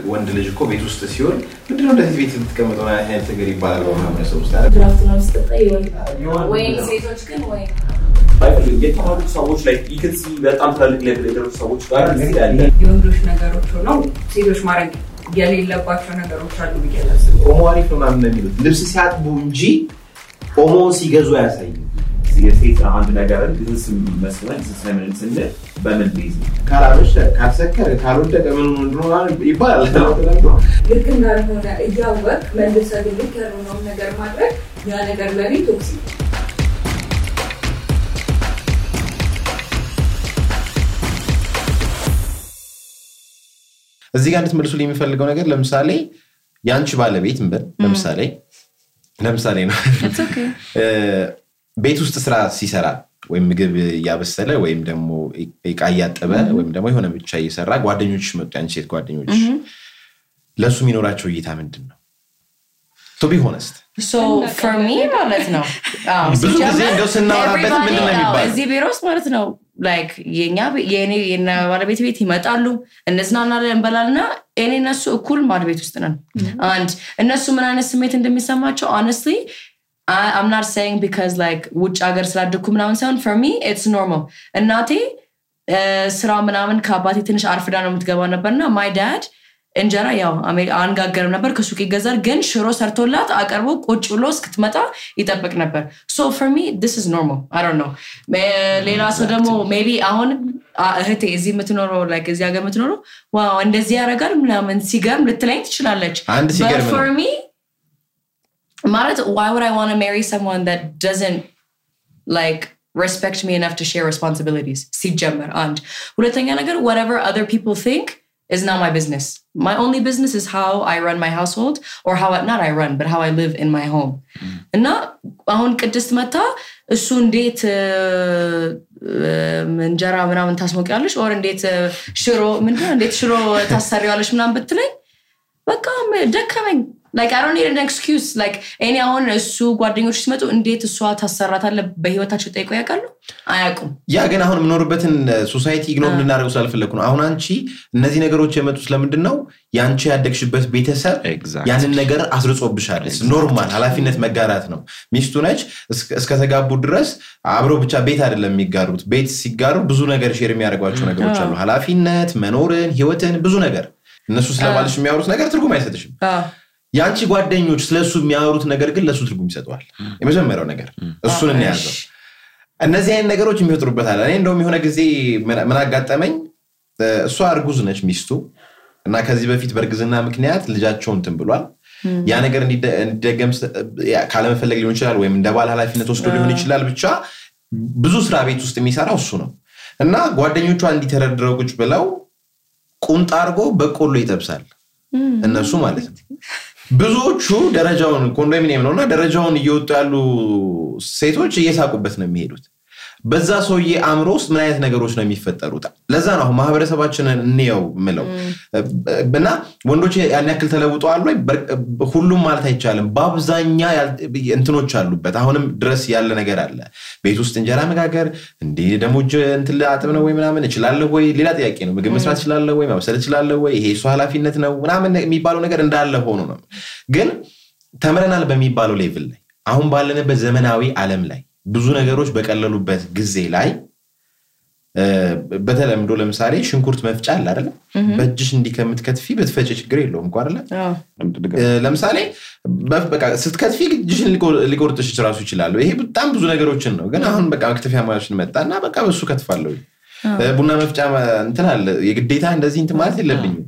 ወንድ ልጅ እኮ ቤት ውስጥ ሲሆን ምንድነው እንደዚህ ቤት የምትቀመጠው አይነት ነገር ይባላል በማህበረሰብ ውስጥ አይደል? ድራፍት ነው ስጠጣ ወይም ሴቶች ግን ወይ አይፈልግም። የተማሩ ሰዎች ላይ ይክሲ በጣም ትላልቅ ሌቭል የደረሱ ሰዎች ጋር እዚህ ያለ የወንዶች ነገሮች ሆነው ሴቶች ማድረግ የሌለባቸው ነገሮች አሉ ብዬ አላስብም። ኦሞ አሪፍ ነው ምናምን ነው የሚሉት ልብስ ሲያጥቡ እንጂ ኦሞውን ሲገዙ አያሳይም። የሴት አንድ ነገርን ቢዝነስ መስለን ቢዝነስ ላይ ምን ስንል በምን ቤዝ ነው? ካላመሸ ካልሰከረ ካልወደቀ ምን እንደሆነ ይባላል። ልክ እንዳልሆነ እያወቅ መልሰህ ግን ልክ ያልሆነውን ነገር ማድረግ ያ ነገር ለኔ ቶክሲክ ነው። እዚህ ጋር እንድትመልሱልኝ የሚፈልገው ነገር ለምሳሌ የአንቺ ባለቤት እንበል ለምሳሌ ለምሳሌ ነው እ፣ ቤት ውስጥ ስራ ሲሰራ ወይም ምግብ እያበሰለ ወይም ደግሞ እቃ እያጠበ ወይም ደግሞ የሆነ ብቻ እየሰራ ጓደኞች መጡ፣ የአንቺ ሴት ጓደኞች ለእሱ የሚኖራቸው እይታ ምንድን ነው? ቱ ቢ ሆነስት ሶ ፎር ሚ ማለት ነው አዎ፣ ብዙ ጊዜ ሲጀመር እንደው ስናወራበት everybody ምንድን ነው አዎ፣ የሚባለው? እዚህ ቢሮ ውስጥ ማለት ነው ላይክ የኛ የኔ የና ባለቤት ቤት ይመጣሉ እንዝናናለን እንበላልና እኔ እነሱ እኩል ማድ ቤት ውስጥ ነን አንድ እነሱ ምን አይነት ስሜት እንደሚሰማቸው honestly I- I'm not saying because like ውጭ ሀገር ስላደግኩ ምናምን ሳይሆን for me it's normal እናቴ እ፣ ስራ ምናምን ከአባቴ ትንሽ አርፍዳ ነው የምትገባ ነበርና ማይ ዳድ እንጀራ ያው አሜ- አንጋገርም ነበር ከሱቅ ይገዛል ግን ሽሮ ሰርቶላት አቀርቦ ቁጭ ብሎ እስክትመጣ ይጠብቅ ነበር ሶ ፎር ሚ ስ ኢዝ ኖርማል አይ ዶንት ኖ ሌላ ሰው ደግሞ ሜቢ አሁን አ- እህቴ እዚህ የምትኖረው like እዚህ ሀገር የምትኖረው ዋው እንደዚህ ያደርጋል ምናምን ሲገርም ልትለኝ ትችላለች አንድ ሲገርም But ነው። for me ማለት why would I want to marry someone that doesn't like respect me enough to share responsibilities ሲጀመር አንድ ሁለተኛ ነገር whatever other people think is not my business my only business is how I run my household or how I, not I run but how I live in my home እና አሁን ቅድስት መታ እሱ እንዴት እ፣ እ፣ እንጀራ ምናምን ታስሞቂያለሽ ኦር እንዴት እ፣ ሽሮ ምንድነው እንዴት ሽሮ ታሰሪዋለሽ ምናምን ብትለኝ በቃ ደከመኝ like I don't need an excuse like እኔ አሁን እሱ ጓደኞች ሲመጡ እንዴት እሷ ታሰራታለ በህይወታቸው ጠይቆ ያውቃሉ አያውቁም ያ ግን አሁን የምኖርበትን ሶሳይቲ ኢግኖር እንድናደርገው ስላልፈለግኩ ነው። አሁን አንቺ እነዚህ ነገሮች የመጡት ስለምንድን ነው? የአንቺ ያደግሽበት ቤተሰብ Exactly. ያንን ነገር አስርጾብሻል። ኖርማል ኃላፊነት መጋራት ነው። ሚስቱ ነች። እስከ- እስከተጋቡ ድረስ አብረው ብቻ ቤት አይደለም የሚጋሩት። ቤት ሲጋሩ ብዙ ነገር ሼር የሚያደርጓቸው ነገሮች አሉ። ኃላፊነት፣ መኖርን፣ ህይወትን፣ ብዙ ብዙ ነገር እነሱ ስለባልሽ የሚያወሩት ነገር ትርጉም አይሰጥሽም። የአንቺ ጓደኞች ስለሱ የሚያወሩት ነገር ግን ለእሱ ትርጉም ይሰጠዋል። የመጀመሪያው ነገር እሱን እንያዘው። እነዚህ አይነት ነገሮች የሚፈጥሩበታል። እኔ እንደውም የሆነ ጊዜ ምን ምን አጋጠመኝ፣ እሷ እርጉዝ ነች ሚስቱ እና ከዚህ በፊት በእርግዝና ምክንያት ልጃቸው እንትን ብሏል። ያ ነገር እንዲደ- እንዲደገም ስ- ያ ካለመፈለግ ሊሆን ይችላል፣ ወይም እንደ ባል ኃላፊነት ወስዶ ሊሆን ይችላል። ብቻ ብዙ ስራ ቤት ውስጥ የሚሰራው እሱ ነው እና ጓደኞቿ እንዲተረድረው ቁጭ ብለው ቁምጣ አድርጎ በቆሎ ይጠብሳል። እነሱ ማለት ነው። ብዙዎቹ ደረጃውን ኮንዶሚኒየም ነው እና ደረጃውን እየወጡ ያሉ ሴቶች እየሳቁበት ነው የሚሄዱት። በዛ ሰውዬ አእምሮ ውስጥ ምን አይነት ነገሮች ነው የሚፈጠሩት? ለዛ ነው አሁን ማህበረሰባችንን እንየው ምለው እና ወንዶች ያን ያክል ተለውጠዋል ወይ? በር- ሁሉም ማለት አይቻልም። በአብዛኛ ያል- እንትኖች አሉበት። አሁንም ድረስ ያለ ነገር አለ። ቤት ውስጥ እንጀራ መጋገር እንዲህ ደግሞ እጅ እንትን አጥብ ነው ወይ ምናምን እችላለሁ ወይ ሌላ ጥያቄ ነው። ምግብ መስራት እችላለሁ ወይ ማብሰል እችላለሁ ወይ ይሄ እሱ ኃላፊነት ነው ምናምን የሚባለው ነገር እንዳለ ሆኖ ነው። ግን ተምረናል በሚባለው ሌቭል ላይ አሁን ባለንበት ዘመናዊ ዓለም ላይ ብዙ ነገሮች በቀለሉበት ጊዜ ላይ እ፣ በተለምዶ ለምሳሌ ሽንኩርት መፍጫ አለ አይደለም? በእጅሽ እንዲህ ከምትከትፊ ብትፈጭ ችግር የለውም እኮ አይደለ? እ፣ ለምሳሌ በ- በቃ ስትከትፊ እጅሽን ሊቆ- ሊቆርጥሽ ራሱ ይችላሉ። ይሄ በጣም ብዙ ነገሮችን ነው። ግን አሁን በቃ መክተፊያ ማሽን መጣ እና በቃ በሱ ከትፋለሁ። እ፣ ቡና መፍጫ እንትን አለ። የግዴታ እንደዚህ እንትን ማለት የለብኝም።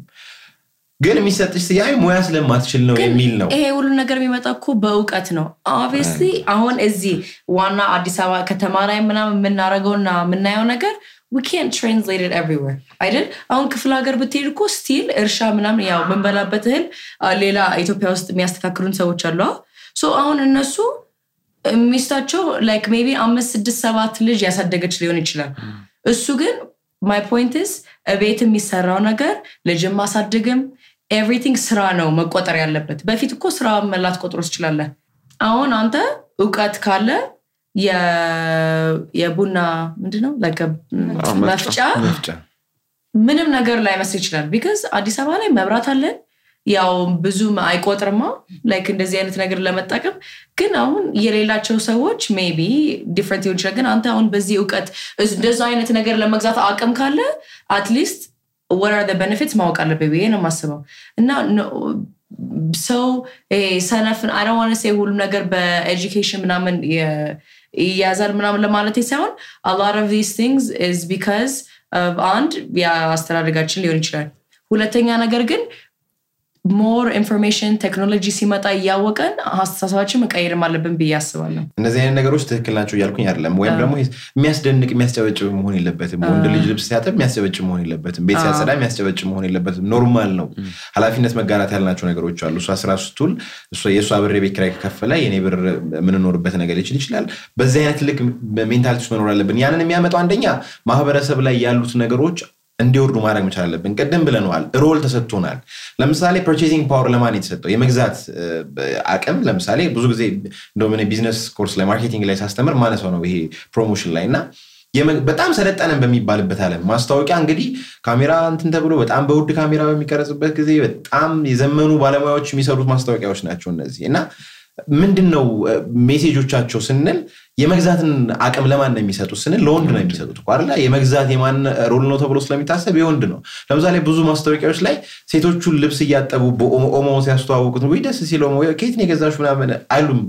ግን የሚሰጥሽ ስያሜ ሙያ ስለማትችል ነው የሚል ነው። ይሄ ሁሉ ነገር የሚመጣ እኮ በእውቀት ነው። ኦብቪየስሊ አሁን እዚህ ዋና አዲስ አበባ ከተማ ላይ ምናምን የምናደርገውና የምናየው ነገር we can't translate it everywhere አይደል? አሁን ክፍለ ሀገር ብትሄድ እኮ ስቲል እርሻ ምናምን ያው የምንበላበት እህል አ፣ ሌላ ኢትዮጵያ ውስጥ የሚያስተካክሉን ሰዎች አሉ። ሶ አሁን እነሱ ሚስታቸው ላይክ ሜቢ አምስት ስድስት ሰባት ልጅ ያሳደገች ሊሆን ይችላል። እሱ ግን ማይ ፖይንት ስ እቤት የሚሰራው ነገር ልጅም ማሳደግም ኤቭሪቲንግ ስራ ነው መቆጠር ያለበት። በፊት እኮ ስራ መላት ቆጥሮ ትችላለህ። አሁን አንተ እውቀት ካለ የ- የቡና ምንድነው like a- መፍጫ መፍጫ ምንም ነገር ላይ መስል ይችላል። ቢካዝ አዲስ አበባ ላይ መብራት አለን፣ ያው ብዙም አይቆጥርማ ላይክ እንደዚህ አይነት ነገር ለመጠቀም ግን አሁን የሌላቸው ሰዎች ሜቢ ዲፍረንት ሊሆን ይችላል ግን አንተ አሁን በዚህ እውቀት እንደዛ አይነት ነገር ለመግዛት አቅም ካለ አትሊስት ወር አር ቤኔፊትስ ማወቅ አለብህ ብዬ ነው የማስበው እና ሰው ሰነፍን አይደዋነ ሴ ሁሉም ነገር በኤጁኬሽን ምናምን የ- ይያዛል ምናምን ለማለት ሳይሆን አlot of these things is because of አንድ የአስተዳደጋችን ሊሆን ይችላል ሁለተኛ ነገር ግን ሞር ኢንፎርሜሽን ቴክኖሎጂ ሲመጣ እያወቀን አስተሳሰባችን መቀየርም አለብን ብዬ አስባለሁ እነዚህ አይነት ነገሮች ትክክል ናቸው እያልኩኝ አይደለም ወይም ደግሞ የሚያስደንቅ የሚያስጨበጭብ መሆን የለበትም ወንድ ልጅ ልብስ ሲያጠብ የሚያስጨበጭብ መሆን የለበትም ቤት ሲያጸዳ የሚያስጨበጭብ መሆን የለበትም ኖርማል ነው ኃላፊነት መጋራት ያልናቸው ነገሮች አሉ እሷ ስራ ስትውል እሷ- የእሷ ብር የቤት ኪራይ ከከፈለ የኔ ብር የምንኖርበት ነገር ሊችል ይችላል በዚህ አይነት ልክ ሜንታሊቲ ውስጥ መኖር አለብን ያንን የሚያመጣው አንደኛ ማህበረሰብ ላይ ያሉት ነገሮች እንዲወርዱ ማድረግ መቻል አለብን ቅድም ብለነዋል ሮል ተሰጥቶናል ለምሳሌ ፐርቼዚንግ ፓወር ለማን የተሰጠው የመግዛት እ፣ አቅም ለምሳሌ ብዙ ጊዜ እንደውም እኔ ቢዝነስ ኮርስ ላይ ማርኬቲንግ ላይ ሳስተምር ማነሳው ነው ይሄ ፕሮሞሽን ላይ እና የመ- በጣም ሰለጠነን በሚባልበት አለም ማስታወቂያ እንግዲህ ካሜራ እንትን ተብሎ በጣም በውድ ካሜራ በሚቀረጽበት ጊዜ በጣም የዘመኑ ባለሙያዎች የሚሰሩት ማስታወቂያዎች ናቸው እነዚህ እና ምንድን ነው እ፣ ሜሴጆቻቸው ስንል የመግዛትን አቅም ለማን ነው የሚሰጡት ስንል ለወንድ ነው የሚሰጡት እኮ አይደለ የመግዛት የማን ሮል ነው ተብሎ ስለሚታሰብ የወንድ ነው ለምሳሌ ብዙ ማስታወቂያዎች ላይ ሴቶቹን ልብስ እያጠቡ በኦሞ ኦሞ ሲያስተዋውቁት ወይ ደስ ሲል ኦሞ ከየት ነው የገዛሽ ምናምን አይሉም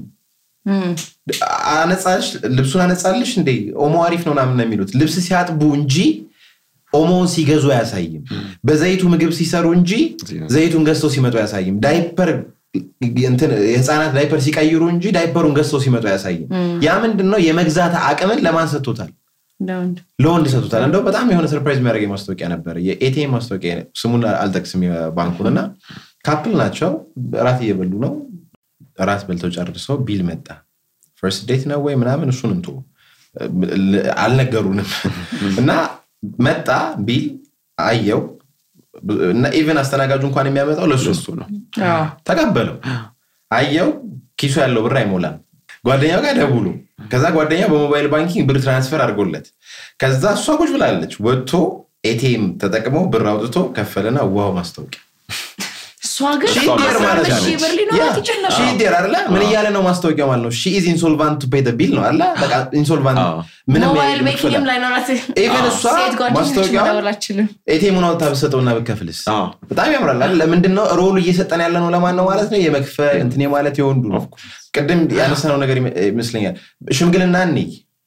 አነጻሽ ልብሱን አነጻልሽ እንዴ ኦሞ አሪፍ ነው ምናምን ነው የሚሉት ልብስ ሲያጥቡ እንጂ ኦሞውን ሲገዙ አያሳይም በዘይቱ ምግብ ሲሰሩ እንጂ ዘይቱን ገዝተው ሲመጡ አያሳይም ዳይፐር እንትን የህፃናት ዳይፐር ሲቀይሩ እንጂ ዳይፐሩን ገዝተው ሲመጡ አያሳይም ያ ምንድን ነው የመግዛት አቅምን ለማን ሰጥቶታል ለወንድ ለወንድ ሰጡታል እንደው በጣም የሆነ ሰርፕራይዝ የሚያደርገኝ ማስታወቂያ ነበር የኤቲኤም ማስታወቂያ ስሙን አልጠቅስም ባንኩን እና ካፕል ናቸው እራት እየበሉ ነው እራት በልተው ጨርሰው ቢል መጣ ፈርስት ዴት ነው ወይ ምናምን እሱን እንቶ አልነገሩንም እና መጣ ቢል አየው እና ኢቨን አስተናጋጁ እንኳን የሚያመጣው ለሱ እሱ ነው አዎ። ተቀበለው አየው ኪሱ ያለው ብር አይሞላም ጓደኛው ጋር ደውሉ ከዛ ጓደኛው በሞባይል ባንኪንግ ብር ትራንስፈር አድርጎለት ከዛ እሷ ቁጭ ብላለች ወጥቶ ኤቲኤም ተጠቅሞ ብር አውጥቶ ከፈለና ዋው ማስታወቂያ እሷ ግን ሺዴር ማለት አስራ ሺህ ብር ሊኖራት ይችል ነበር ሺዴር አለ ምን እያለ ነው ማስታወቂያው ማለት ነው ሺ ኢዝ ኢንሶልቫንት ቱ ፔይ ቢል ነው አለ በቃ ኢንሶልቫንት አዎ። ምንም ሞባይል መክፈል ቤኪንግም ላይኖራት ኢቨን እሷ ሴት ጓደኞች ማስታወቂያው መደወል አትችልም ኤቲኤሙን አውጥታ ብትሰጠውና ብከፍልስ አዎ። በጣም ያምራል አይደል? ለምንድን ነው ሮሉ እየሰጠን ያለ ነው ለማን ነው ማለት ነው የመክፈል እንትን ማለት የወንዱ ነው ቅድም ያነሳነው ነገር ይመ- ይመስለኛል ሽምግልና እንይ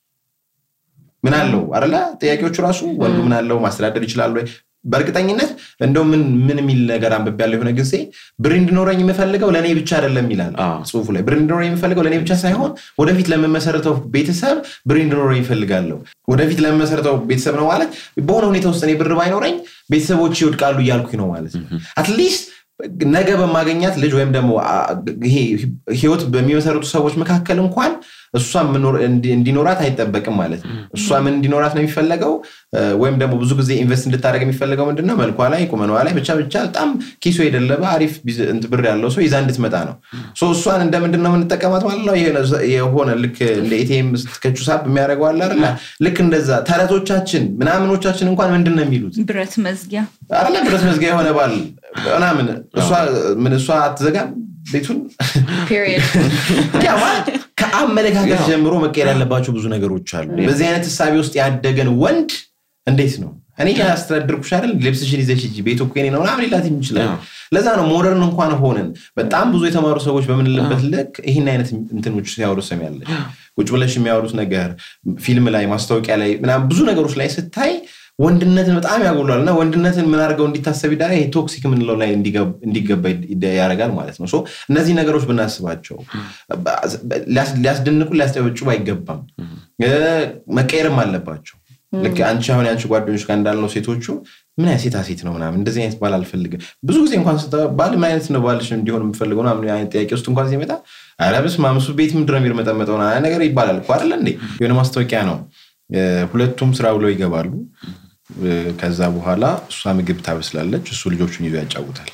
ምን አለው አደለ ጥያቄዎቹ ራሱ ወንዱ ምን አለው ማስተዳደር ይችላል ወይ በእርግጠኝነት እንደው ምን ምን የሚል ነገር አንብቤ ያለው የሆነ ጊዜ ብር እንዲኖረኝ የምፈልገው ለእኔ ብቻ አይደለም ይላል አዎ። ጽሁፉ ላይ ብር እንዲኖረኝ የምፈልገው ለእኔ ብቻ ሳይሆን ወደፊት ለምመሰረተው ቤተሰብ ብር እንዲኖረኝ ይፈልጋለሁ ወደፊት ለምመሰረተው ቤተሰብ ነው ማለት በሆነ ሁኔታ ውስጥ እኔ ብር ባይኖረኝ ቤተሰቦች ይወድቃሉ እያልኩኝ ነው ማለት ነው አትሊስት ነገ በማገኛት ልጅ ወይም ደግሞ አ- ይሄ ህይወት በሚመሰረቱ ሰዎች መካከል እንኳን እሷ ምኖር- እንዲ- እንዲኖራት አይጠበቅም ማለት ነው እሷ ምን እንዲኖራት ነው የሚፈለገው እ፣ ወይም ደግሞ ብዙ ጊዜ ኢንቨስት እንድታደረግ የሚፈለገው ምንድነው መልኳ ላይ ቁመኗ ላይ ብቻ ብቻ በጣም ኪሶ የደለበ አሪፍ ቢዝ- እንትን ብር ያለው ሰው ይዛ እንድትመጣ ነው ሶ እሷን እንደምንድን ነው የምንጠቀማት ማለት ነው የሆነ- የሆነ ልክ እንደ ኤቲኤም ስትከቹ ሳብ የሚያደርገው አለ አይደለ ልክ እንደዛ ተረቶቻችን ምናምኖቻችን እንኳን ምንድን ነው የሚሉት ብረት መዝጊያ አለ ብረት መዝጊያ የሆነ ባል ምናምን እሷ ምን እሷ አትዘጋም ቤቱን ፔሪየድ ያ ማለት ከአመለካከት ጀምሮ መቀየር ያለባቸው ብዙ ነገሮች አሉ በዚህ አይነት እሳቤ ውስጥ ያደገን ወንድ እንዴት ነው እኔ ያስተዳድርኩሽ አይደል ልብስሽን ይዘሽ ሂጂ ቤቱ እኮ የኔ ነው ምናምን ሊላት ይችላል አዎ። ለዛ ነው ሞደርን እንኳን ሆነን በጣም ብዙ የተማሩ ሰዎች በምንልበት ልክ ይህን አይነት እንትኖች ሲያወሩ ሰሚያለች ቁጭ ብለሽ የሚያወሩት ነገር ፊልም ላይ ማስታወቂያ ላይ ምናምን ብዙ ነገሮች ላይ ስታይ ወንድነትን በጣም ያጎሏል እና ወንድነትን ምን አድርገው እንዲታሰብ ይዳራ ይሄ ቶክሲክ የምንለው ላይ እንዲገብ- እንዲገባ ይደ- ያደርጋል ማለት ነው ሶ እነዚህ ነገሮች ብናስባቸው ሊያስ- ሊያስደንቁ ሊያስጨበጭቡ አይገባም እ፣ መቀየርም አለባቸው ልክ አንቺ አሁን የአንቺ ጓደኞች ጋር እንዳልነው ሴቶቹ ምን አይነት ሴታ ሴት ነው ምናምን እንደዚህ አይነት ባል አልፈልግም ብዙ ጊዜ እንኳን ስታ ባል ምን አይነት ነው ባልሽ እንዲሆን የምፈልገው ምናምን አይነት ጥያቄ ውስጥ እንኳን ሲመጣ ኧረ በስመ አብ እሱ ቤት ምንድን ነው የሚርመጠመጠው ምናምን ነገር ይባላል እኮ አይደለ እንዴ የሆነ ማስታወቂያ ነው እ፣ ሁለቱም ስራ ብለው ይገባሉ እ፣ ከዛ በኋላ እሷ ምግብ ታበስላለች እሱ ልጆቹን ይዞ ያጫውታል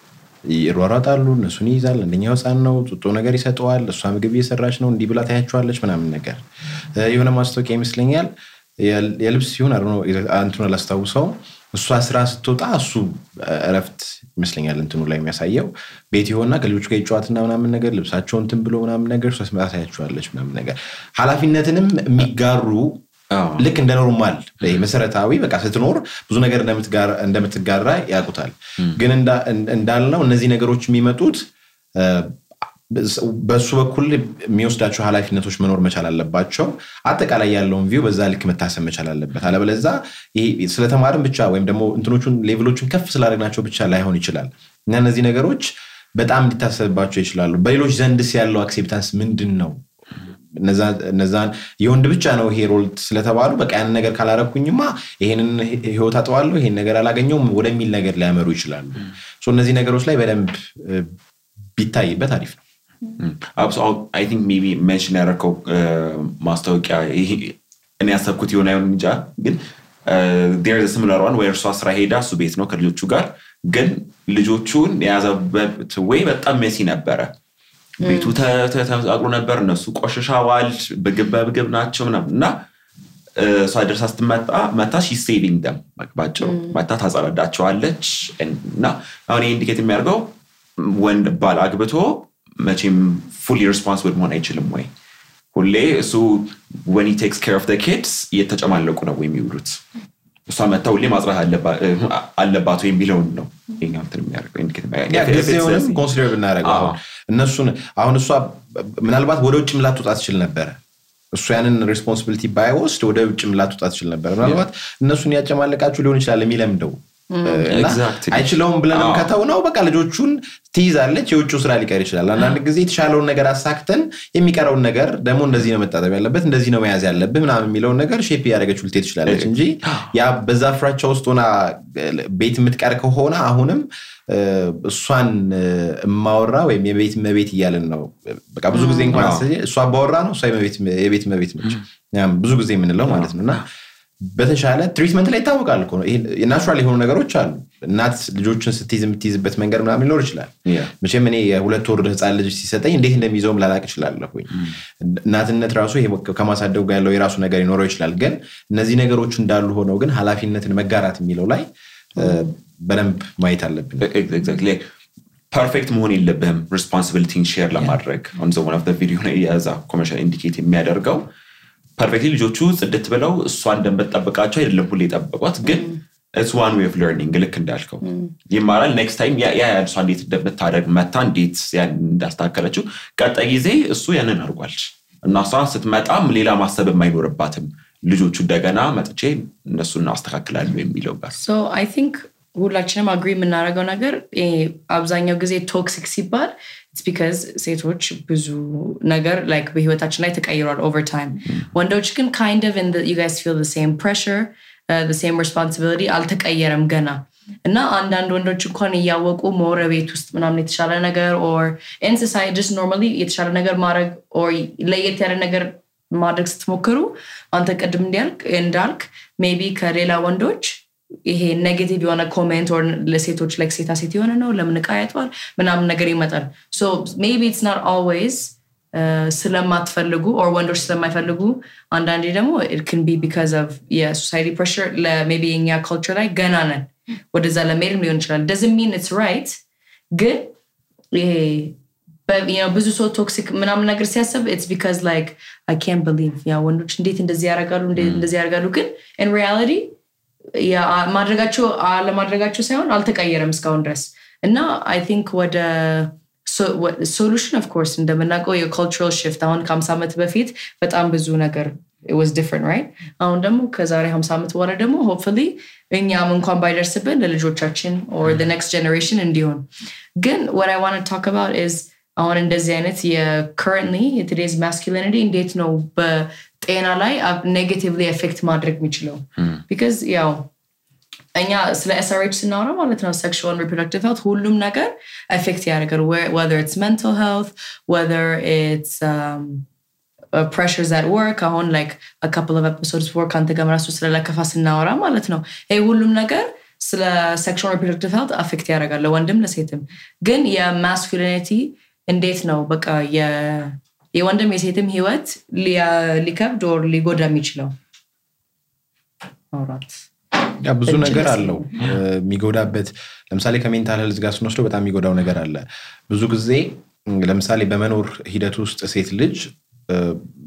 ይሯሯጣሉ እነሱን ይይዛል አንደኛው ህፃን ነው ጡጦ ነገር ይሰጠዋል እሷ ምግብ እየሰራች ነው እንዲህ ብላ ታያቸዋለች ምናምን ነገር እ፣ የሆነ ማስታወቂያ ይመስለኛል የል- የልብስ ሲሆን አይ ዶንት ኖ፣ እንትኑን አላስታውሰውም እሷ ስራ ስትወጣ እሱ እረፍት ይመስለኛል እንትኑ ላይ የሚያሳየው ቤት የሆና ከልጆቹ ጋር ይጫዋትና ምናምን ነገር ልብሳቸውን እንትን ብሎ ምናምን ነገር እሷ ስመጣ ታያቸዋለች ምናምን ነገር ኃላፊነትንም የሚጋሩ ልክ እንደ ኖርማል ይሄ መሰረታዊ በቃ ስትኖር ብዙ ነገር እንደምትጋራ- እንደምትጋራ ያውቁታል። ግን እንዳ- እንዳልነው እነዚህ ነገሮች የሚመጡት እ፣ በሱ በኩል የሚወስዳቸው ኃላፊነቶች መኖር መቻል አለባቸው። አጠቃላይ ያለውን ቪው በዛ ልክ መታሰብ መቻል አለበት። አለበለዛ ይሄ ስለተማርን ብቻ ወይም ደግሞ እንትኖቹን ሌቭሎቹን ከፍ ስላደረግናቸው ብቻ ላይሆን ይችላል እና እነዚህ ነገሮች በጣም ሊታሰብባቸው ይችላሉ። በሌሎች ዘንድስ ያለው አክሴፕታንስ ምንድን ነው? እነዛ- እነዛን የወንድ ብቻ ነው ይሄ ሮል ስለተባሉ በቃ ያንን ነገር ካላረኩኝማ ይሄንን ህይወት አጠዋለሁ፣ ይሄን ነገር አላገኘውም ወደሚል ነገር ሊያመሩ ይችላሉ። ሶ እነዚህ ነገሮች ላይ በደንብ እ፣ ቢታይበት አሪፍ ነው። አይ ቲንክ ሜቢ ሜንሽን ያደረከው ማስታወቂያ ይሄ እኔ ያሰብኩት የሆነ አይሆን እንጃ ግን ር ስምለር ዋን ወይ እርሷ ስራ ሄዳ እሱ ቤት ነው ከልጆቹ ጋር ግን ልጆቹን የያዘበት ወይ በጣም ሜሲ ነበረ ቤቱ ተ- ተ- ተመሳቅሎ ነበር እነሱ ቆሽሻዋል ምግብ በምግብ ናቸው ምናምን እና እ፣ እሷ ደርሳ ስትመጣ መታ ሺ ሴቪንግ ደም ባጭሩ መታ ታጸዳዳቸዋለች እና አሁን ይህ ኢንዲኬት የሚያደርገው ወንድ ባል አግብቶ መቼም ፉሊ ሪስፖንስብል መሆን አይችልም ወይ ሁሌ እሱ ወን ቴክስ ኬር ኦፍ ኪድስ እየተጨማለቁ ነው ወይ የሚውሉት እሷ መታ ሁሌ ማጽዳት አለባ- እ፣ አለባት ወይ የሚለውን ነው ይኸኛው እንትን የሚያደርገው indicate የሚያደርገው። ያ If it's ጊዜውንም ስለዚህ- ኮንሲደር ብናደረገው አዎ። አሁን እነሱን አሁን እሷ ምናልባት ወደ ውጭም ላትወጣ ትችል ነበረ እሱ ያንን ሬስፖንሲቢሊቲ ባይወስድ ወደ ውጭም ላትወጣ ትችል ነበረ ምናልባት እነሱን ያጨማለቃችሁ ሊሆን ይችላል የሚለምደው እና Exactly. አይችለውም ብለንም አዎ። ከተው ነው በቃ ልጆቹን ትይዛለች የውጭው ስራ ሊቀር ይችላል አንዳንድ ጊዜ የተሻለውን ነገር አሳክተን የሚቀረውን ነገር ደግሞ እንደዚህ ነው መጣጠብ ያለበት እንደዚህ ነው መያዝ ያለብህ ምናምን የሚለውን ነገር ሼፕ እያደረገች ልትሄድ ትችላለች እንጂ ያ በዛ ፍራቻ ውስጥ ሆና ቤት የምትቀር ከሆነ አሁንም እ፣ እሷን እ፣ እማወራ ወይም የቤት መቤት እያለን ነው በቃ ብዙ ጊዜ እንኳን ስ- እሷ አባወራ ነው እሷ የመቤት- የቤት መቤት ነች ያም ብዙ ጊዜ የምንለው ማለት ነው እና በተሻለ ትሪትመንት ላይ ይታወቃል እኮ ነው። ይሄ ናቹራል የሆኑ ነገሮች አሉ። እናት ልጆችን ስትይዝ የምትይዝበት መንገድ ምናምን ሊኖር ይችላል። Yeah. መቼም እኔ የሁለት ወር ህፃን ልጅ ሲሰጠኝ እንዴት እንደሚይዘውም ላላቅ እችላለሁኝ። እናትነት ራሱ ይሄ ከማሳደጉ ጋር ያለው የራሱ ነገር ሊኖረው ይችላል። ግን እነዚህ ነገሮች እንዳሉ ሆነው ግን ኃላፊነትን መጋራት የሚለው ላይ እ፣ በደንብ ማየት አለብን። ኤግዛክትሊ ፐርፌክት መሆን የለብህም ሪስፖንሲቢሊቲን ሼር ለማድረግ ኦን ዘ ዋን ኦፍ ቪዲዮ ላይ የዛ ኮመርሻል ኢንዲኬት የሚያደርገው ፐርፌክትሊ ልጆቹ ጽድት ብለው እሷ እንደምትጠብቃቸው አይደለም ሁሌ የጠበቋት ግን ኢትስ ዋን ዌይ ኦፍ ለርኒንግ ልክ እንዳልከው ይማራል ኔክስት ታይም ያ ያ እሷ እንዴት እንደምታደርግ መታ እንዴት ያን እንዳስተካከለችው ቀጣይ ጊዜ እሱ ያንን አድርጓል እና እሷ ስትመጣም ሌላ ማሰብ የማይኖርባትም ልጆቹ እንደገና መጥቼ እነሱን አስተካክላለሁ የሚለው ጋር ሶ አይ ቲንክ ሁላችንም አግሪ የምናደርገው ነገር ይሄ አብዛኛው ጊዜ ቶክሲክ ሲባል ኢትስ ቢካዝ ሴቶች ብዙ ነገር ላይክ በህይወታችን ላይ ተቀይሯል ኦቨር ታይም ወንዶች ግን ካይንድ ኦፍ ዩ ጋይስ ፊል ሴም ፕሬሽር ሴም ሬስፖንሲቢሊቲ አልተቀየረም ገና እና አንዳንድ ወንዶች እንኳን እያወቁ መወረ ቤት ውስጥ ምናምን የተሻለ ነገር ኦር ኢንሶሳይ ጀስት ኖርማሊ የተሻለ ነገር ማድረግ ኦር ለየት ያለ ነገር ማድረግ ስትሞክሩ አንተ ቅድም እንዲያልክ እንዳልክ ሜቢ ከሌላ ወንዶች ይሄ ኔጌቲቭ የሆነ ኮሜንት ኦር ለሴቶች ላይ ሴታ ሴት የሆነ ነው ለምን እቃ ያጥባል ምናምን ነገር ይመጣል ሶ ሜቢ ኢትስ ናት ኦልዌይዝ ስለማትፈልጉ ኦር ወንዶች ስለማይፈልጉ አንዳንዴ ደግሞ ክን ቢ ቢካዝ ኦፍ የሶሳይቲ ፕሬሽር ለሜቢ የኛ ካልቸር ላይ ገና ነን ወደዛ ለመሄድም ሊሆን ይችላል ደዝን ሚን ኢትስ ራይት ግን ይሄ በ- you know, ብዙ ሰው ቶክሲክ ምናምን ነገር ሲያስብ ኢትስ ቢካዝ ላይክ አይ ካን ብሊቭ ያ ወንዶች እንዴት እንደዚህ ያደርጋሉ እንዴት እንደዚህ ያደርጋሉ ግን ኢን ሪያሊቲ ማድረጋቸው አለማድረጋቸው ሳይሆን አልተቀየረም እስካሁን ድረስ እና አይ ቲንክ ወደ ሶሉሽን ኦፍኮርስ እንደምናውቀው የካልቸራል ሽፍት አሁን ከሀምሳ ዓመት በፊት በጣም ብዙ ነገር was different right አሁን ደግሞ ከዛሬ 50 ዓመት በኋላ ደግሞ ሆፕፉሊ እኛም እንኳን ባይደርስብን ለልጆቻችን or the next generation እንዲሆን ግን what I want to talk about is አሁን እንደዚህ አይነት የcurrently የቶዴዝ masculinity እንዴት ነው በጤና ላይ ኔጌቲቭሊ ኤፌክት ማድረግ የሚችለው ቢካዝ ያው እኛ ስለ ኤስአርኤች ስናወራ ማለት ነው ሴክሹዋል ሪፕሮዳክቲቭ ሄልት ሁሉም ነገር ኤፌክት ያደርጋል ወዘር ኢትስ ሜንታል ሄልት ወዘር ኢትስ ፕሬሽርስ አት ወርክ አሁን ላይክ ካፕል ኦፍ ኤፒሶድስ ወርክ አንተ ጋር ራሱ ስለ ለከፋ ስናወራ ማለት ነው ይህ ሁሉም ነገር ስለ ሴክሹዋል ሪፕሮዳክቲቭ ሄልት አፌክት ያደርጋል ለወንድም ለሴትም ግን የማስኩሊኒቲ እንዴት ነው በቃ የ- የወንድም የሴትም ህይወት ሊያ- ሊከብድ ኦር ሊጎዳ የሚችለው ማውራት ያ ብዙ እጅግ ነገር ደስ አለው እ፣ የሚጎዳበት ለምሳሌ ከሜንታል ሄልዝ ጋር ስንወስደው በጣም የሚጎዳው ነገር አለ ብዙ ጊዜ እ፣ ለምሳሌ በመኖር ሂደት ውስጥ ሴት ልጅ እ፣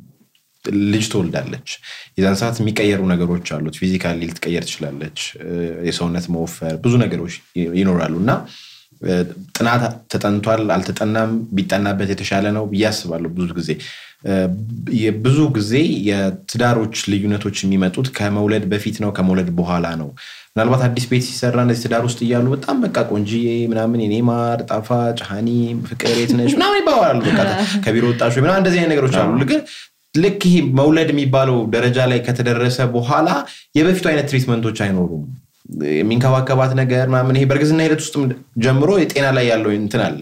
ልጅ ትወልዳለች የዛን ሰዓት የሚቀየሩ ነገሮች አሉት ፊዚካሊ ልትቀየር ትችላለች እ፣ የሰውነት መወፈር ብዙ ነገሮች ይ- ይኖራሉ እና እ፣ ጥናት ተጠንቷል አልተጠናም ቢጠናበት የተሻለ ነው ብዬ አስባለሁ ብዙ ጊዜ እ፣ የብዙ ጊዜ የትዳሮች ልዩነቶች የሚመጡት ከመውለድ በፊት ነው ከመውለድ በኋላ ነው ምናልባት አዲስ ቤት ሲሰራ እነዚህ ትዳር ውስጥ እያሉ በጣም በቃ ቆንጂዬ ምናምን የኔ ማር ጣፋጭ ሀኒ ፍቅር የት ነሽ ምናምን ይባባላሉ በቃ ከቢሮ ወጣሽ ወይ ምናምን እንደዚህ አይነት ነገሮች አሉ ግን ልክ ይሄ መውለድ የሚባለው ደረጃ ላይ ከተደረሰ በኋላ የበፊቱ አይነት ትሪትመንቶች አይኖሩም የሚንከባከባት ነገር ምናምን ይሄ በእርግዝና ሂደት ውስጥም ጀምሮ የጤና ላይ ያለው እንትን አለ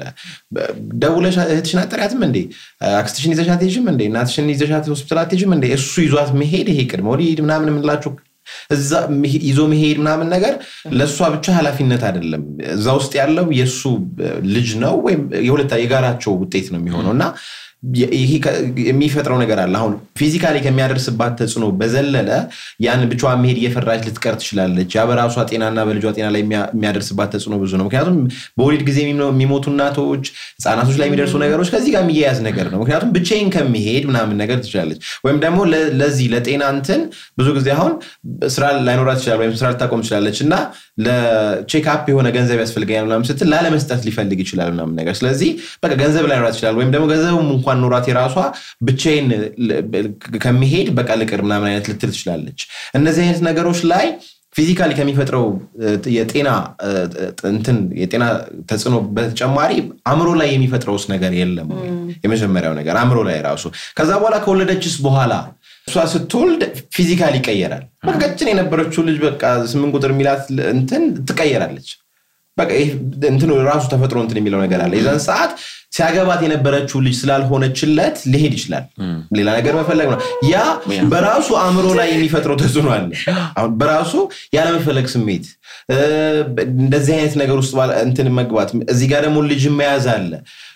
ደውለሽ እህትሽን አጠሪያትም እንዴ አክስትሽን ይዘሻት አትሄጂም እንዴ እናትሽን ይዘሻት ሆስፒታል አትሄጂም እንዴ እሱ ይዟት መሄድ ይሄ ቅድመ ወሊድ ምናምን የምንላቸው እዛ መሄ- ይዞ መሄድ ምናምን ነገር ለእሷ ብቻ ኃላፊነት አይደለም እዛ ውስጥ ያለው የእሱ ልጅ ነው ወይም የሁለታ የጋራቸው ውጤት ነው የሚሆነው እና የ- ይሄ ከ- የሚፈጥረው ነገር አለ አሁን ፊዚካሊ ከሚያደርስባት ተጽዕኖ በዘለለ ያን ብቻዋን መሄድ እየፈራች ልትቀር ትችላለች ያ በራሷ ጤናና በልጇ ጤና ላይ የሚያ- የሚያደርስባት ተጽዕኖ ብዙ ነው ምክንያቱም በወሊድ ጊዜ የሚሞ- የሚሞቱ እናቶች ህጻናቶች ላይ የሚደርሱ ነገሮች ከዚህ ጋር የሚያያዝ ነገር ነው ምክንያቱም ብቻዬን ከሚሄድ ምናምን ነገር ትችላለች ወይም ደግሞ ለ- ለዚህ ለጤና እንትን ብዙ ጊዜ አሁን ስራ ላይኖራት ይችላል ወይም ስራ ልታቆም ትችላለች እና ለቼክአፕ የሆነ ገንዘብ ያስፈልገኛል ምናምን ስትል ላለመስጠት ሊፈልግ ይችላል ምናምን ነገር ስለዚህ በቃ ገንዘብ ላይኖራት ይችላል ወይም ደግሞ ገንዘብም እንኳን ኖራት የራሷ ብቻዬን ል- ከሚሄድ በቃ ልቅር ምናምን አይነት ልትል ትችላለች እነዚህ አይነት ነገሮች ላይ ፊዚካሊ ከሚፈጥረው እ, የጤና እ, እንትን የጤና ተጽዕኖ በተጨማሪ አእምሮ ላይ የሚፈጥረውስ ነገር የለም ወይ? የመጀመሪያው ነገር አእምሮ ላይ ራሱ ከዛ በኋላ ከወለደችስ በኋላ እሷ ስትወልድ ፊዚካሊ ይቀየራል በቃ ቀጭን የነበረችው ልጅ በቃ ስምንት ቁጥር የሚላት እንትን ትቀየራለች በቃ ይህ እንትኑ ራሱ ተፈጥሮ እንትን የሚለው ነገር አለ የዛን ሰዓት ሲያገባት የነበረችው ልጅ ስላልሆነችለት ሊሄድ ይችላል ሌላ ነገር መፈለግ ነው ያ በራሱ አእምሮ ላይ የሚፈጥረው ተጽዕኖ አለ አሁን በራሱ ያለመፈለግ ስሜት እ፣ እንደዚህ አይነት ነገር ውስጥ ባለ- እንትን መግባት እዚህ ጋር ደግሞ ልጅ መያዝ አለ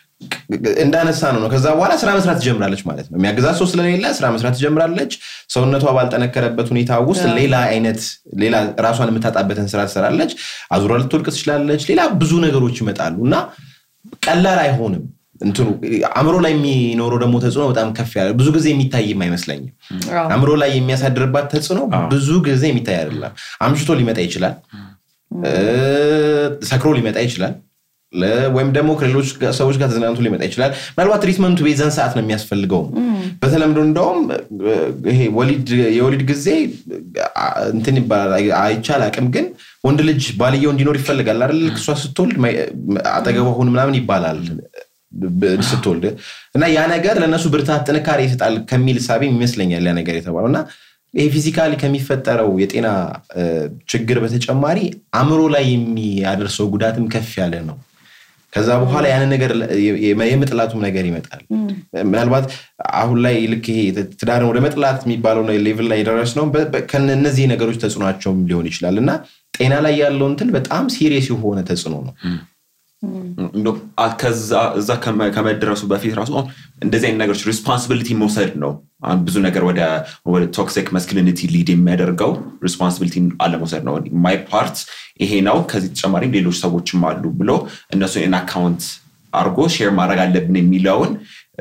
እንዳነሳ ነው ነው ከዛ በኋላ ስራ መስራት ትጀምራለች ማለት ነው የሚያግዛት ሰው ስለሌለ ስራ መስራት ትጀምራለች ሰውነቷ ባልጠነከረበት ሁኔታ ውስጥ ሌላ አይነት ሌላ ራሷን የምታጣበትን ስራ ትሰራለች አዙራ ልትወድቅ ትችላለች ሌላ ብዙ ነገሮች ይመጣሉ እና ቀላል አይሆንም እንትኑ አእምሮ ላይ የሚኖረው ደግሞ ተጽዕኖ በጣም ከፍ ያለ ብዙ ጊዜ የሚታይም አይመስለኝም አዎ። አእምሮ ላይ የሚያሳድርባት ተጽዕኖ ብዙ ጊዜ የሚታይ አይደለም አምሽቶ ሊመጣ ይችላል እ፣ ሰክሮ ሊመጣ ይችላል ለ- ወይም ደግሞ ከሌሎች ጋ- ሰዎች ጋር ተዝናንቶ ሊመጣ ይችላል ምናልባት ትሪትመንቱ የዛን ሰዓት ነው የሚያስፈልገው በተለምዶ እንደውም እ፣ ይሄ ወሊድ የወሊድ ጊዜ አ፣ እንትን ይባላል አይ- አይቻል አቅም ግን ወንድ ልጅ ባልየው እንዲኖር ይፈልጋል አይደል ልክ እሷ ስትወልድ ማይ- አጠገቧ ሁን ምናምን ይባላል ብ- ስትወልድ እና ያ ነገር ለእነሱ ብርታት ጥንካሬ ይሰጣል ከሚል ሳቢ ይመስለኛል ያ ነገር የተባለው እና ይሄ ፊዚካሊ ከሚፈጠረው የጤና እ፣ ችግር በተጨማሪ አእምሮ ላይ የሚያደርሰው ጉዳትም ከፍ ያለ ነው ከዛ በኋላ ያንን ነገር የ- የ- የመጥላቱም ነገር ይመጣል ምናልባት አሁን ላይ ልክ ይሄ ትዳርን ወደ መጥላት የሚባለው ሌቭል ላይ የደረስ ነው ከእነዚህ ነገሮች ተጽዕኗቸውም ሊሆን ይችላል እና ጤና ላይ ያለው እንትን በጣም ሲሪየስ የሆነ ተጽዕኖ ነው እንደው አ- ከዛ እዛ ከመ- ከመድረሱ በፊት ራሱ አሁን እንደዚህ አይነት ነገሮች ሪስፖንሲቢሊቲ መውሰድ ነው አሁን ብዙ ነገር ወደ ወደ ቶክሲክ መስክሊኒቲ ሊድ የሚያደርገው ሪስፖንሲቢሊቲ አለመውሰድ ነው ማይ ፓርት ይሄ ነው ከዚህ ተጨማሪም ሌሎች ሰዎችም አሉ ብሎ እነሱን አካውንት አድርጎ ሼር ማድረግ አለብን የሚለውን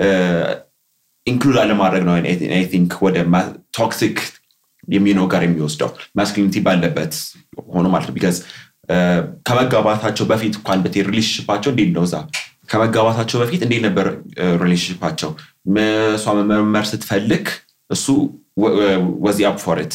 ኢንክሉድ አለማድረግ ነው አይ ቲንክ ወደ ቶክሲክ የሚለው ጋር የሚወስደው ማስኩሊኒቲ ባለበት ሆኖ ማለት ነው ቢካዝ ከመጋባታቸው በፊት እንኳን ብትሄድ ሪሌሽንሽፓቸው እንዴት ነው እዛ ከመጋባታቸው በፊት እንዴት ነበር ሪሌሽንሽፓቸው እሷ መመርመር ስትፈልግ እሱ ወዚ አፕ ፎርት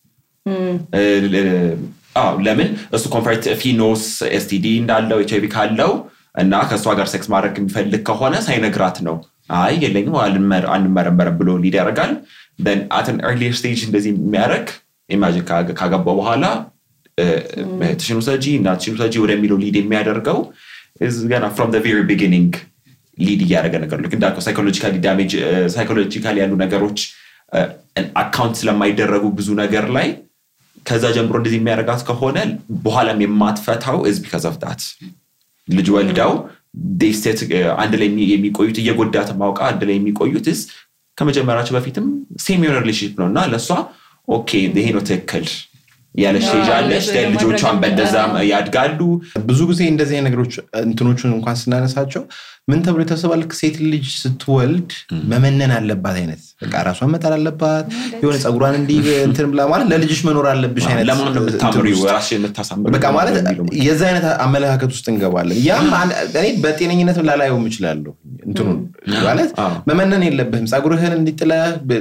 ለምን እሱ ኮንፈርት ፊኖስ ኤስቲዲ እንዳለው ኤች አይቪ ካለው እና ከእሷ ጋር ሴክስ ማድረግ የሚፈልግ ከሆነ ሳይነግራት ነው አይ የለኝም አንመረመረም ብሎ ሊድ ያደርጋል አትን ኤርሊየር ስቴጅ እንደዚህ የሚያደርግ ኢማጂን ካገባ በኋላ እህትሽን ውሰጂ እናትሽን ውሰጂ ወደሚለው ሊድ የሚያደርገው ገና ፍሮም ቬሪ ቢጊኒንግ ሊድ እያደረገ ነገር ልክ እንዳልከው ሳይኮሎጂካሊ ዳሜጅ ሳይኮሎጂካሊ ያሉ ነገሮች አካውንት ስለማይደረጉ ብዙ ነገር ላይ ከዛ ጀምሮ እንደዚህ የሚያደርጋት ከሆነ በኋላም የማትፈታው እዚ ቢካዝ ኦፍ ዳት ልጅ ወልደው ዴስቴት አንድ ላይ የሚቆዩት እየጎዳት ማውቃ አንድ ላይ የሚቆዩት ስ ከመጀመሪያቸው በፊትም ሴም የሆነ ሪሌሽንሽፕ ነው እና ለእሷ ኦኬ ይሄ ነው ትክክል ያለች አዎ፣ ትሄጃለች እንደዛ ልጆቿን ማድረግ በእንደዛም አዎ። ያድጋሉ ብዙ ጊዜ እንደዚህ አይነት ነገሮች እንትኖቹን እንኳን ስናነሳቸው ምን ተብሎ የተሰባል ሴት ልጅ ስትወልድ መመነን አለባት አይነት በቃ ራሷን መጣል አለባት የሆነ ፀጉሯን እንዲህ እንትን ብላ ማለት ለልጅሽ መኖር አለብሽ አይነት ለማን ነው እንትን የምታምሪው ውስጥ ራስሽን የምታሳምሪው በቃ ማለት የሚለው የዛ አይነት አመለካከት ውስጥ እንገባለን። ያም አን- እኔ በጤነኝነት ላላየው እችላለሁ። እንትኑን ማለት አዎ። መመነን የለብህም። ፀጉርህን እንዲጥለህ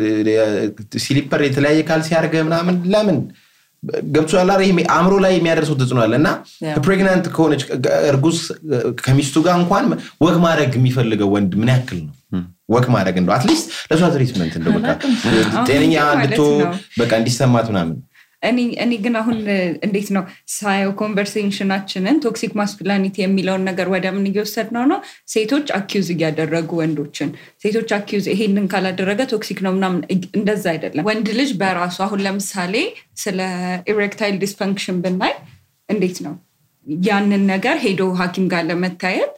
ብ- ሲሊፐር የተለያየ ካልሲ አድርገህ ምናምን ለምን ገብቶሻል አይደል? ይሄ አእምሮ ላይ የሚያደርሰው ተጽዕኖ አለ እና Yeah. ፕሬግናንት ከሆነች እርጉዝ ከሚስቱ ጋር እንኳን ወግ ማድረግ የሚፈልገው ወንድ ምን ያክል ነው? ወግ ማድረግ እንደው አትሊስት ለእሷ ትሪትመንት እንደው በቃ ጤነኛ አሁን እንድቶ ማለት ነው። በቃ እንዲሰማት ምናምን እኔ እኔ ግን አሁን እ, እንዴት ነው ሳየው ኮንቨርሴሽናችንን ቶክሲክ ማስኩላኒቲ የሚለውን ነገር ወደ ምን እየወሰድ ነው ነው ሴቶች አኪዩዝ እያደረጉ ወንዶችን ሴቶች አኪዩዝ ይሄንን ካላደረገ ቶክሲክ ነው ምናምን እግ- እንደዛ አይደለም ወንድ ልጅ በራሱ አሁን ለምሳሌ ስለ ኢሬክታይል ዲስፈንክሽን ብናይ እንዴት ነው ያንን ነገር ሄዶ ሀኪም ጋር ለመታየት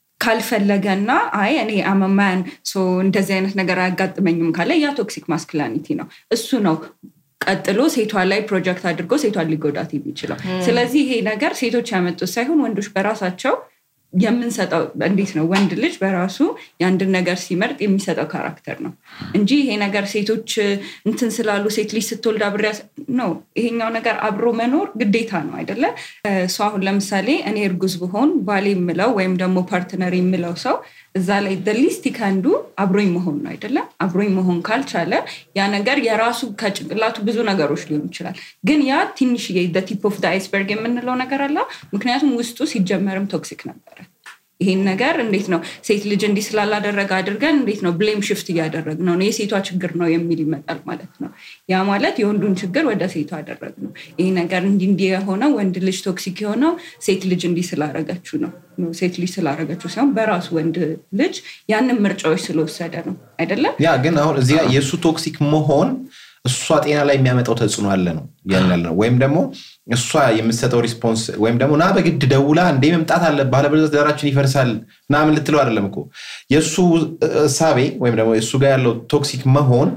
ካልፈለገና አይ እኔ አመማያን እንደዚህ አይነት ነገር አያጋጥመኝም ካለ ያ ቶክሲክ ማስኩላኒቲ ነው እሱ ነው ቀጥሎ ሴቷ ላይ ፕሮጀክት አድርጎ ሴቷን ሊጎዳት የሚችለው ስለዚህ ይሄ ነገር ሴቶች ያመጡት ሳይሆን ወንዶች በራሳቸው የምንሰጠው እንዴት ነው ወንድ ልጅ በራሱ የአንድን ነገር ሲመርጥ የሚሰጠው ካራክተር ነው እንጂ ይሄ ነገር ሴቶች እንትን ስላሉ ሴት ልጅ ስትወልድ አብሬያ ነው ይሄኛው ነገር አብሮ መኖር ግዴታ ነው አይደለ እሱ አሁን ለምሳሌ እኔ እርጉዝ ብሆን ባሌ የምለው ወይም ደግሞ ፓርትነር የምለው ሰው እዛ ላይ ሊስት ከንዱ አብሮኝ መሆን ነው አይደለም አብሮኝ መሆን ካልቻለ ያ ነገር የራሱ ከጭንቅላቱ ብዙ ነገሮች ሊሆን ይችላል ግን ያ ትንሽዬ ቲፕ ኦፍ አይስበርግ የምንለው ነገር አለ ምክንያቱም ውስጡ ሲጀመርም ቶክሲክ ነበረ ይሄን ነገር እንዴት ነው ሴት ልጅ እንዲህ ስላላደረገ አድርገን እንዴት ነው ብሌም ሽፍት እያደረግ ነው የሴቷ ችግር ነው የሚል ይመጣል ማለት ነው ያ ማለት የወንዱን ችግር ወደ ሴቷ አደረግ ነው ይሄ ነገር እንዲ እንዲ የሆነው ወንድ ልጅ ቶክሲክ የሆነው ሴት ልጅ እንዲህ ስላረገችው ነው ነው ሴት ልጅ ስላረገችው ሳይሆን በራሱ ወንድ ልጅ ያንን ምርጫዎች ስለወሰደ ነው አይደለም ያ ግን አሁን እዚህ ጋር የእሱ ቶክሲክ መሆን እሷ ጤና ላይ የሚያመጣው ተጽዕኖ አለ ነው ያን ያለ ነው ወይም ደግሞ እሷ የምትሰጠው ሪስፖንስ ወይም ደግሞ ና በግድ ደውላ እንዴ መምጣት አለ ባለበለዚያ ትዳራችን ይፈርሳል ምናምን ልትለው አይደለም እኮ የእሱ እሳቤ ወይም ደግሞ እሱ ጋር ያለው ቶክሲክ መሆን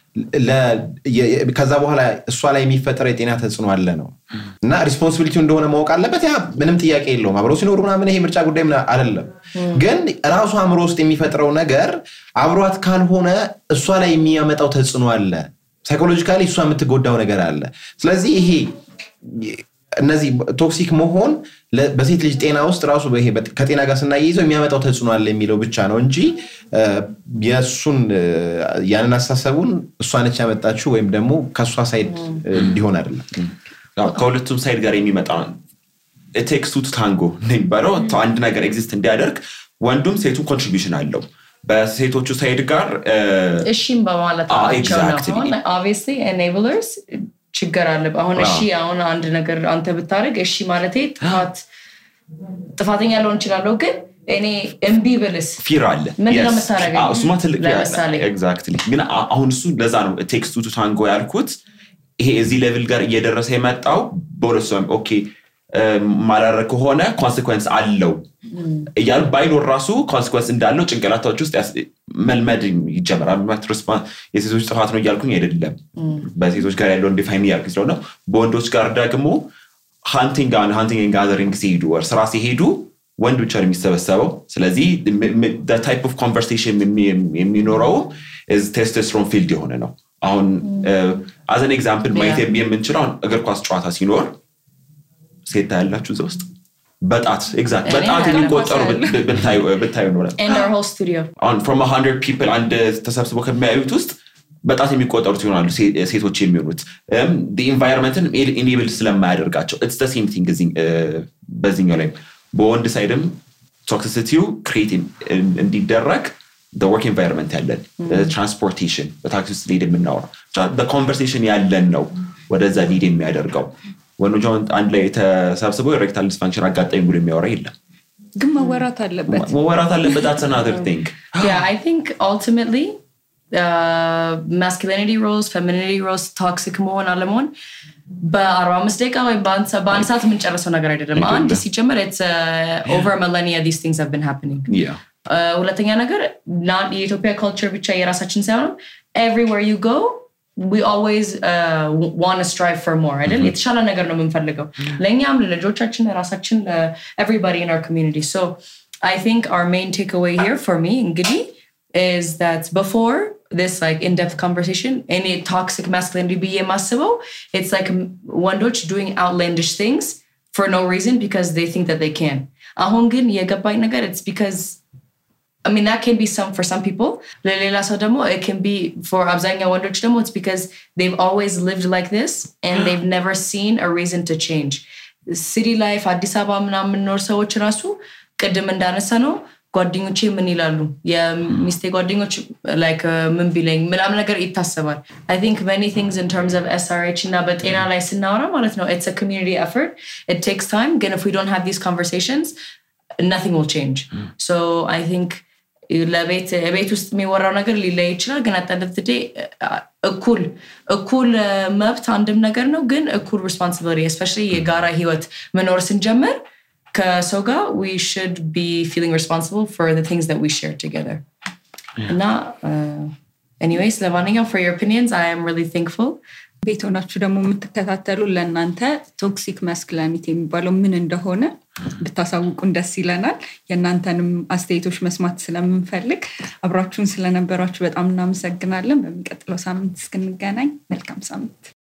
ለ- የ- የ- ከዛ በኋላ እሷ ላይ የሚፈጠረው የጤና ተጽዕኖ አለ ነው እና ሪስፖንሲቢሊቲው እንደሆነ ማወቅ አለበት ያ ምንም ጥያቄ የለውም አብረው ሲኖሩ ምናምን ይሄ ምርጫ ጉዳይ ምና- አይደለም ግን ራሱ አእምሮ ውስጥ የሚፈጥረው ነገር አብሯት ካልሆነ እሷ ላይ የሚያመጣው ተጽዕኖ አለ ሳይኮሎጂካሊ እሷ የምትጎዳው ነገር አለ ስለዚህ ይሄ እነዚህ ቶክሲክ መሆን ለ- በሴት ልጅ ጤና ውስጥ ራሱ ይሄ በ- ከጤና ጋር ስናያይዘው የሚያመጣው ተጽዕኖ አለ የሚለው ብቻ ነው እንጂ እ፣ የእሱን እ፣ ያንን አስተሳሰቡን እሷ ነች ያመጣችው ወይም ደግሞ ከእሷ ሳይድ እ፣ እንዲሆን አይደለም ያው ከሁለቱም ሳይድ ጋር የሚመጣ ቴክስቱ ታንጎ የሚባለው አንድ ነገር ኤግዚስት እንዲያደርግ ወንዱም ሴቱም ኮንትሪቢሽን አለው በሴቶቹ ሳይድ ጋር እ፣ እሺም በማለት አዎ፣ ናቸው ነው exactly። አሁን ኦብቪየስሊ ኤኔብለርስ ችግር አለ አሁን እሺ አዎ። አሁን አንድ ነገር አንተ ብታደርግ እሺ ማለቴ ጥፋት ጥፋተኛ ልሆን እችላለሁ ግን እኔ እምቢ ብልስ ፊር አለ ምንድን ነው Yes. የምታደርገኝ? አዎ፣ እሱማ ትልቅ fear አለ። ለምሳሌ? Exactly። ግን አ- አሁን እሱ ለዛ ነው ቴክስቱ ቱ ታንጎ ያልኩት ይሄ እዚህ ሌቭል ጋር እየደረሰ የመጣው በሁለቱ ኦኬ ማላረግ ከሆነ ኮንሲኮንስ አለው እያሉ ባይኖር ራሱ ኮንሲኮንስ እንዳለው ጭንቅላታዎች ውስጥ ያስ- መልመድ ይጀምራል ማለት ሪስፖን- የሴቶች ጥፋት ነው እያልኩኝ አይደለም በሴቶች ጋር ያለውን ዲፋይን እያልኩኝ ስለሆነ በወንዶች ጋር ደግሞ ሃንቲንግ ሃንቲንግ ጋዘሪንግ ሲሄዱ ወር ስራ ሲሄዱ ወንድ ብቻ ነው የሚሰበሰበው ስለዚህ ታይፕ ኦፍ ኮንቨርሴሽን የሚኖረው ቴስቶስትሮን ፊልድ የሆነ ነው አሁን አዘን ኤግዛምፕል ማየት የምንችለው አሁን እግር ኳስ ጨዋታ ሲኖር ሴት ታያላችሁ እዛ ውስጥ በጣት ኤግዛክት እኔ በጣት አያለሁ። የሚቆጠሩ ብት- ብታዩ ብታዩ ኖረ in our whole studio አሁን ፍሮም ሀንድረድ ፒፕል አንድ ተሰብስበው ከሚያዩት ውስጥ በጣት የሚቆጠሩት ይሆናሉ ሴ- ሴቶች የሚሆኑት ኢንቫይሮንመንትን ኢኔብል ስለማያደርጋቸው ኢትስ ሴም ቲንግ በዚህኛው ላይም በወንድ ሳይድም ቶክሲሲቲው ክሬት እንዲደረግ ወርክ ኤንቫይሮንመንት ያለን ትራንስፖርቴሽን በታክሲ ውስጥ ሊድ የምናወራ ኮንቨርሴሽን ያለን ነው ወደዛ ሊድ የሚያደርገው ወንዶች አሁን አንድ ላይ ተሰብስበው ኤሬክታል ዲስፋንክሽን አጋጣሚ ብሎ የሚያወራ የለም ግን መወራት አለበት መወራት አለበት that's another thing yeah i think ultimately uh, masculinity roles femininity roles toxic መሆን አለመሆን በአርባ አምስት ደቂቃ ወይ በአንድ ሰ- በአንድ ሰዓት የምንጨርሰው ነገር አይደለም አንድ ሲጀመር ኦቨር መለኒያ ዲስ ቲንግስ have been happening yeah Uh, ሁለተኛ ነገር ና- የኢትዮጵያ ካልቸር ብቻ የራሳችን ሳይሆን ኤቭሪዌር ዩ ጎ we always uh, want to strive for more አይደል የተሻለ ነገር ነው የምንፈልገው ለእኛም ለልጆቻችን ለራሳችን everybody in our community so I think our main takeaway here for me እንግዲህ is that before this like in-depth conversation any toxic masculinity ብዬ የማስበው it's like ወንዶች doing outlandish things for no reason because they think that they can አሁን ግን የገባኝ ነገር it's because I mean, that can be some for some people. ለሌላ ሰው ደግሞ it can be for አብዛኛው ወንዶች ደግሞ it's because they've always lived like this and they've never seen a reason to change. ሲቲ ላይፍ አዲስ አበባ ምናምን የምንኖር ሰዎች ራሱ ቅድም እንዳነሳ ነው ጓደኞቼ ምን ይላሉ የሚስቴ ጓደኞች ላይክ ምን ቢለኝ ምናምን ነገር ይታሰባል አይ ቲንክ መኒ ቲንግስ ኢን ተርምስ ኦፍ ኤስአርኤች እና በጤና ላይ ስናወራ ማለት ነው ኢትስ ኮሚኒቲ ኤፈርት ኢት ቴክስ ታይም ግን if we don't have these conversations nothing will change so i think ለቤት ቤት ውስጥ የሚወራው ነገር ሊለይ ይችላል ግን አጠንደትዴ እኩል እኩል መብት አንድም ነገር ነው ግን እኩል ሪስፖንሲቢሊቲ እስፔሻሊ የጋራ ህይወት መኖር ስንጀምር ከሰው ጋር we should be feeling responsible for the things that we share together እና anyways ለማንኛውም for your opinions I am really thankful ቤት ሆናችሁ ደግሞ የምትከታተሉ ለእናንተ ቶክሲክ መስክላኒት የሚባለው ምን እንደሆነ ብታሳውቁን ደስ ይለናል የእናንተንም አስተያየቶች መስማት ስለምንፈልግ አብራችሁን ስለነበራችሁ በጣም እናመሰግናለን በሚቀጥለው ሳምንት እስክንገናኝ መልካም ሳምንት